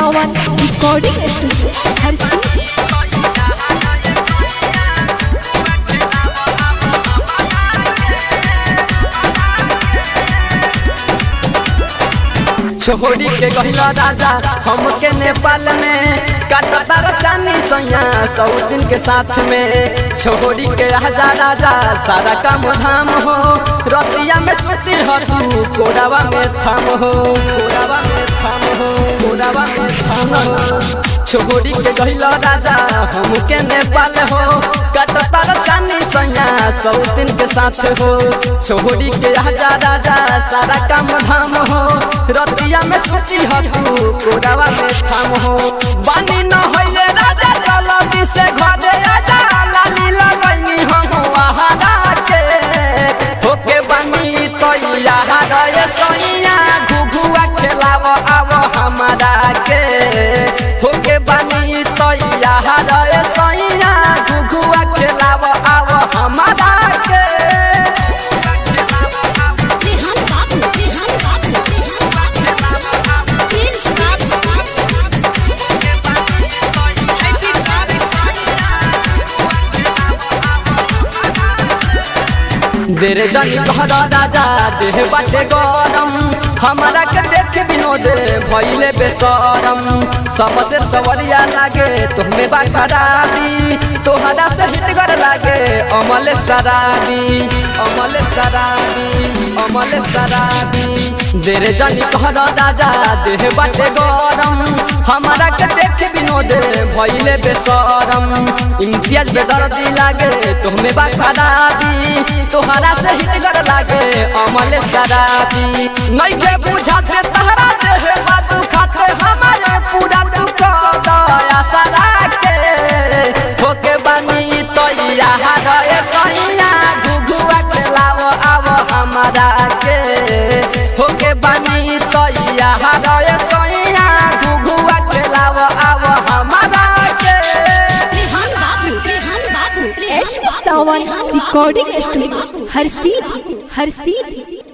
सावन recording studio हर seat छोड़ी के गहिला राजा हमके नेपाल में काटतार चानी सैया सौ दिन के साथ में छोड़ी के राजा राजा सारा काम धाम हो रतिया में सुती हो तू कोरावा में थाम हो कोरावा में थाम हो कोरावा में थाम हो छोड़ी के गहिला राजा हमके नेपाल हो काटतार चानी सैया सौ दिन के साथ हो छोड़ी के राजा राजा सारा काम धाम हो रतिया में सोची हतू कोरावा में थाम हो बानी न होइले राजा चलो से घरे आजा लाली लगैनी हम आहारा के होके बानी तो यार सैया घुघुआ खेलाव आव हमारा के होके बानी तो यार सैया घुघुआ खेलाव आव हमारा के Rehan Babu, Rehan Babu, Rehan Babu. Prince Babu. Happy देरे जानी कहरा राजा देह बाटे गरम हमारा के देख विनोद भइले बेसरम सबसे सवरिया लागे तुम्हें बा खराबी तोहरा से हिटगर लागे अमल सराबी अमल सराबी अमल सराबी देरे जानी कहरा राजा देह बाटे गरम हमारा के देख विनोद भइले बेसरम इम्तियाज बेदर्दी लागे तुम्हें बा खराबी तोहरा से हिटगर लागे अमल सराबी नहीं के बुझा से तहरा देह बातू खाते हमारे पूरा दुख दया सरा के होके बनी तो यार ए सैया घुघुआ के लाव आव हमारा के होके बनी तो यार ए सैया घुघुआ के लाव आव हमारा के Rehan Babu, Rehan Babu, Rehan एश Babu, Sawan Rehan Babu, recording Rehan studio Babu. हर सीट हर सीट